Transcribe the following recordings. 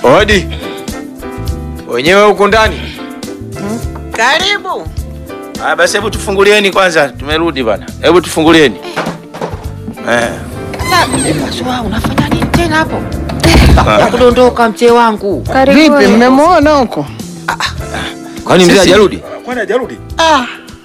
Odi. Wenyewe huko ndani. Karibu. Ah, basi hebu tufungulieni kwanza. Tumerudi bana. Hebu tufungulieni. Eh. Sasa unafanya nini tena hapo? Kudondoka mzee wangu. Vipi, mmemwona huko? Kwani mzee Sisi- hajarudi? Kwani hajarudi? Ah,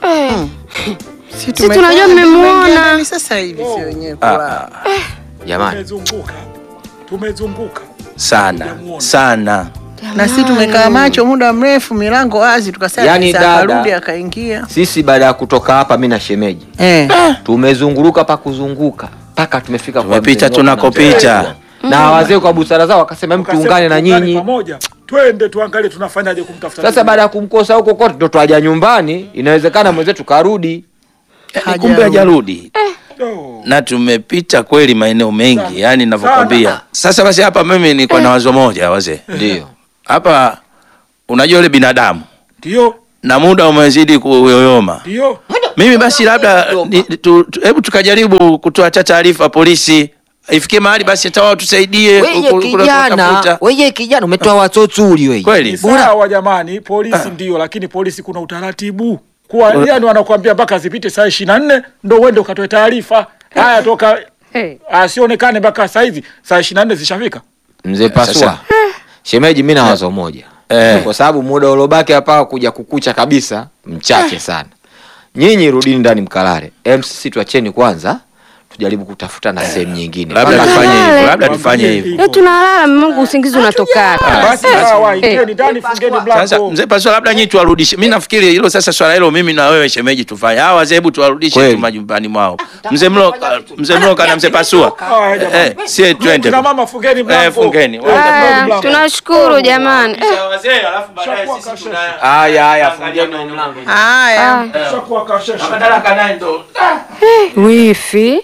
Si tunajua mmemwona. Ni sasa hivi si wenyewe kulala. Jamani, Tumezunguka. Tumezunguka. sana sana. Na sisi tumekaa macho muda mrefu, milango wazi, tukasema Yaani yani dada- akarudi akaingia. Sisi baada ya kutoka hapa, mi na shemeji Eh. tumezunguluka pa kuzunguka mpaka tumefika kwa Tumepita mzee Ngoto na tunakopita. mzee Ngoto. na wazee kwa busara zao wakasema mtu Tukasema tuungane na tuungane nyinyi. Pamoja. Twende tuangalie tunafanyaje kumtafuta. Sasa ndugu. baada ya kumkosa huko kote, ndo twaja nyumbani, inawezekana mwenzetu karudi. Yaani kumbe hajarudi. Oh. Na tumepita kweli maeneo mengi, yani ninavyokwambia. Sasa basi hapa mimi niko na wazo moja wazee. Ndio Hapa unajua yule binadamu Ndio. na muda umezidi kuyoyoma. Ndio. Mimi basi labda ni- tu- tu- hebu tukajaribu kutoa hata taarifa polisi, ifikie mahali basi hata wao tusaidie ku- Wewe ku- ku- kijana, kutafuta. wewe kijana umetoa watotsuri wewe. Kweli Ni sawa jamani, polisi ndio, lakini polisi kuna utaratibu. Kwa yani wanakuambia mpaka zipite saa 24 ndio uende ukatoe taarifa. Haya toka Hey. asionekane mpaka saa hizi saa 24 zishafika. mzee Pasua, Sasa- shemeji, mi na wazo moja Eh. kwa sababu muda uliobaki hapa kuja kukucha kabisa mchache sana. Nyinyi rudini ndani mkalale, em, sisi tuacheni kwanza tujaribu kutafuta na sehemu nyingine. labda Mpaka- tufanye hivyo, labda Mwambie tufanye hivyo. hivyo. Eh, tunalala Mungu, usingizi unatoka. Basi sawa, ingieni ndani, fungeni Sasa mlango. mzee Pasua, labda nyinyi tuwarudishe. Mimi nafikiri hilo sasa, swala hilo mimi na wewe shemeji tufanye. Hawa wazee, hebu tuwarudishe Kweli. tu majumbani mwao. Mzee Mloka, mzee Mloka na mzee Pasua. Haya, jamani. Eh, sie twende. Kina mama fungeni mlango. Eh, fungeni. Eh, Haya, mlango. tunashukuru jamani. Eh, Wazee, alafu baadaye sisi tuna Haya, haya, Angalia fungeni maeneo. mlango. Haya. ah, Shakuwa kasheshe. Madaraka naye ndo. wifi.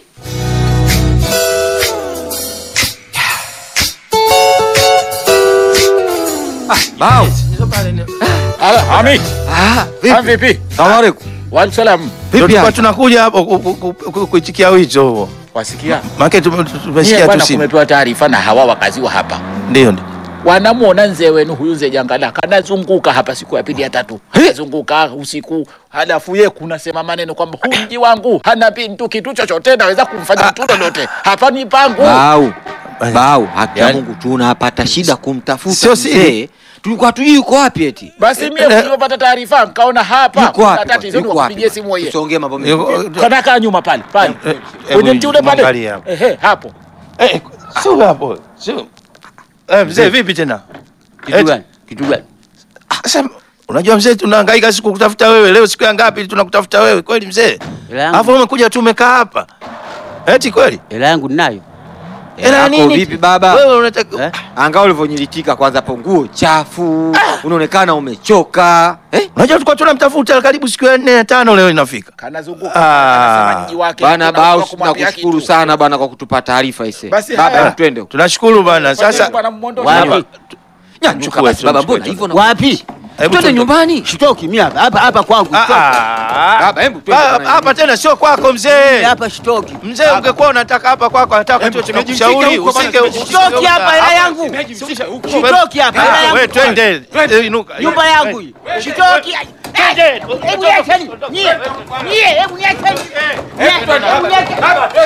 Bao. Ala, Hamid. Ah, Ah, vipi? vipi? Salamu alaikum. Wa salam. Ndio Vipi? tulikuwa hali? tunakuja hapo ku- ku- ku- ku- kuitikia wito huo. Wasikia? Maana tume- Nyie tumesikia tu bwana, simu. kumepewa taarifa na hawa wakazi wa hapa, Ndio ndio. wanamuona mzee wenu huyu mzee Jangala kanazunguka hapa siku ya pili ya tatu, anazunguka usiku, halafu ye kunasema maneno kwamba huu mji wangu hana bintu kitu chochote naweza kumfanya mtu lolote, hapa ni pangu. Bau. Bau, haki ya Yaani- Mungu tunapata shida kumtafuta Sio siri. mzee. Tulikuwa tujui yuko wapi eti. Basi mie Eh, eh. nilipopata taarifa nikaona hapa Yuko kuna wapi? tatizo, Yuko wapi? nikupigie simu yeye. Tusiongee mambo mengi. Yuko- Kana kaa nyuma pale pale Eh, kwenye hebu mti ule pale, mwangalie hapo. ehe, hapo Eh, sio hapo. Sio. Eh, mzee vipi tena? kitu gani? Kitu gani? Sasa unajua mzee, tunahangaika siku kutafuta wewe. Leo siku ya ngapi tunakutafuta wewe kweli mzee? Hela yangu- Alafu umekuja tu umekaa hapa. Eti kweli? hela yangu ninayo. Hela Yako nini? vipi baba? Wewe unataka Eh? Angaa ulivyonyilitika kwanza hapo, nguo chafu, unaonekana umechoka. Eh? Unajua tulikuwa tunamtafuta karibu siku ya nne ya tano leo inafika. Kanazunguka Ah. anasema mji wake Bana hakuna Bau, mtu wa kumwambia tunakushukuru kitu. sana bana kwa kutupa taarifa ise. Basi Baba, haya. hebu twende. huko. Tunashukuru bana. Sasa Bwana Mmondo- Wapi? Nyanyuka Chukua basi tu, baba, chukua mbona tu. hivyo na Wapi? hebu twende tu- nyumbani. Shitoki mimi hapa hapa hapa kwangu. Ah, shitoki. ah. Baba, hebu twende Ah, bana. Hapa tena sio kwako mzee. Hapa shitoki. Mzee ungekuwa unataka hapa kwako, nataka tu tunakushauri usike Shitoki hapa hela yangu. Shitoki hapa hela Ah, yangu. wewe twende. Eh, inuka. Nyumba yangu hii. Shitoki. Hebu niacheni. Nyie. Nyie hebu niacheni. Nyie, hebu niacheni.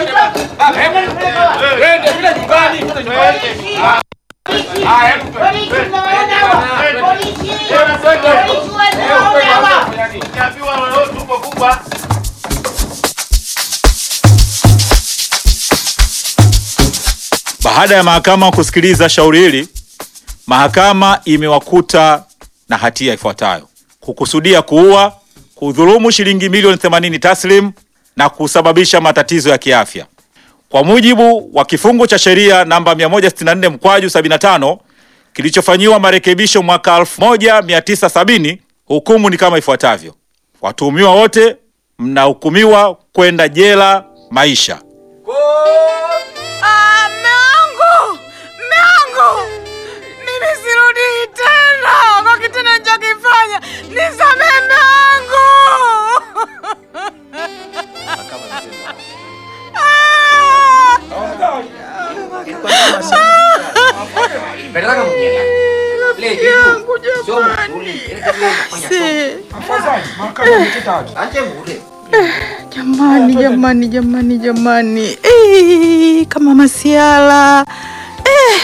Polisi mnawaona hawa? Polisi. Polisi wanawaona hawa? Baada ya mahakama kusikiliza shauri hili, mahakama imewakuta na hatia ifuatayo: kukusudia kuua, kudhulumu shilingi milioni 80 taslim na kusababisha matatizo ya kiafya. Kwa mujibu wa kifungu cha sheria namba 164 mkwaju 75 kilichofanyiwa marekebisho mwaka 1970, hukumu ni kama ifuatavyo: watuhumiwa wote mnahukumiwa kwenda jela maisha. Ah, mme wangu! Mme wangu! Mimi sirudi tena kwa kitendo nilichokifanya. Nisamehe mme wangu! Ah! jamani. Se. Jamani, jamani, jamani, jamani. Eh, kama masiala